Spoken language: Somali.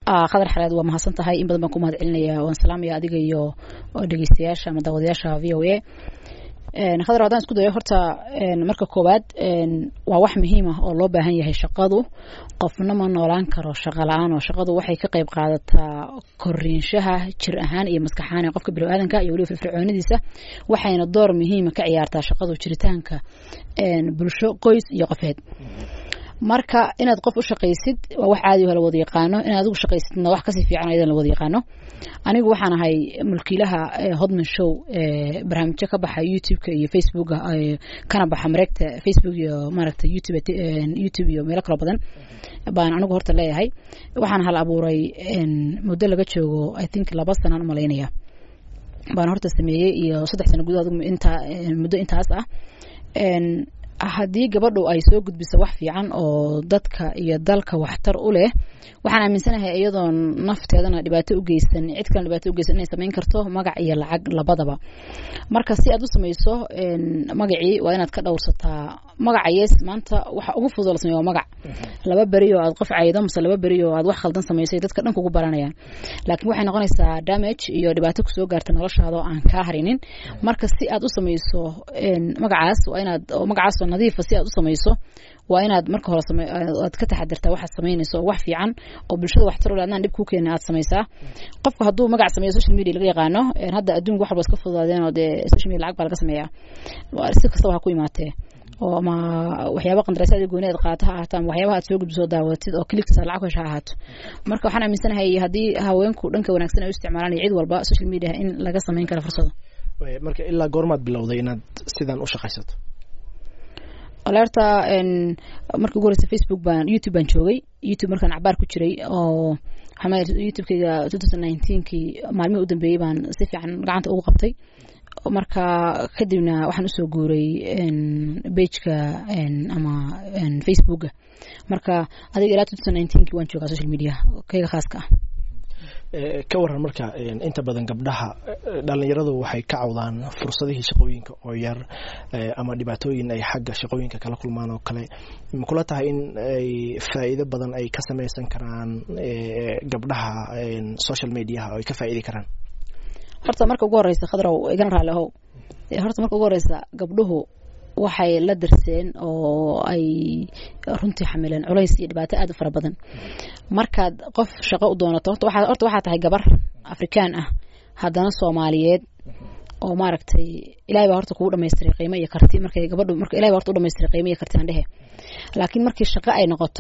khadar xaleed waa mahadsan tahay in badan baan ku mahad celinaya waan salaamaya adiga iyo dhegeystayaasha ama daawadayaasha v o a khadar haddaan isku dayo horta marka koowaad waa wax muhiim ah oo loo baahan yahay shaqadu qofna ma noolaan karo shaqo la-aan oo shaqadu waxay ka qayb qaadataa koriinshaha jir ahaan iyo maskax ahaan ee qofka biniaadanka iyo weliba firfircoonidiisa waxayna door muhiima ka ciyaartaa shaqadu jiritaanka bulsho qoys iyo qofeed marka inaad qof u shaqaysid waa wax caadi la wada yaqaano inaad adigu shaqaysidna wax kasii fiican ayadan la wada yaqaano anigu waxaan ahay mulkiilaha hodman show barnaamijyo ka baxa youtube-ka iyo facebooka kana baxa mareegta facebook iyo maaragta youtube youtube iyo meelo kaloo badan baan anigu horta leeyahay waxaan hal abuuray muddo laga joogo i think laba sanaan umalaynaya baan horta sameeyey iyo saddex sano gudahood inta muddo intaas ah haddii gabadhu ay soo gudbiso wax fiican oo dadka iyo dalka waxtar u leh waxaan aaminsanahay iyadoon nafteedana dhibaato u geysan cid kale dhibaato u geysan inay samayn karto magac iyo lacag labadaba marka si aad u samayso magacii waa inaad ka dhowrsataa magaca yes maanta waxa ugu fudud la sameeyo waa magac laba beri oo aad qof caydo mase laba beri oo aad wax khaldan samaysay dadka dhan kugu baranayaan laakiin waxay noqonaysaa damage iyo dhibaato kusoo gaarta noloshaada oo aan kaa harinin marka si aad u samayso magacaas waa inaad magacaas oo nadiifa si aad u samayso waa inaad marka hore aad ka taxadirtaa waxaad samaynayso oo wax fiican oo bulshada waxtar u leh adnaan dhib kuu keenin aad samaysaa qofka hadduu magac sameeyo social media laga yaqaano hadda adduunka wax walba iska fududaadeen oo dee social media lacag baa laga sameeyaa si kastaba ha ku imaatee oo ama waxyaaba qandaraasyada gooni aad qaata ha ahaato ama waxyaabaha aad soo gudbiso daawatid oo kliks lacag hesha ha ahaato marka waxaan aaminsanahay haddii haweenku dhanka wanaagsan ay u isticmaalaan iyo cid walba social media in laga samayn karo fursado marka ilaa goormaad bilowday inaad sidan u shaqaysato alerta markii ugu horeysa facebook baan youtube baan joogay youtube markaan cabaar ku jiray oo youtubekeyga two thousand nineteenkii maalmihii u dambeeyey baan si fiican gacanta ugu qabtay marka kadibna waxaan usoo guuray bageka ama facebooka marka adiga ilaa two thousand nineteenkii waan joogaa social media keyga khaaska ah ka waran marka inta badan gabdhaha dhalinyaradu waxay ka cawdaan fursadihii shaqooyinka oo yar ama dhibaatooyin ay xagga shaqooyinka kala kulmaan oo kale makula tahay in ay faa'iido badan ay ka samaysan karaan gabdhaha social mediaha oo ay ka faa'iidi karaan horta marka ugu horeysa khadrow igana raali ahow horta marka ugu horeysa gabdhuhu waxay la dirseen oo ay runtii xamileen culays iyo dhibaato aad u fara badan markaad qof shaqo u doonato horta waxaa tahay gabar afrikaan ah haddana soomaaliyeed oo maaragtay ilahay baa horta kugu dhamaystiray qiimo iyo karti markay gabadhu marka ilahay baa horta u dhamaystiray qiimo iyo karti aan dhehe laakiin markii shaqo ay noqoto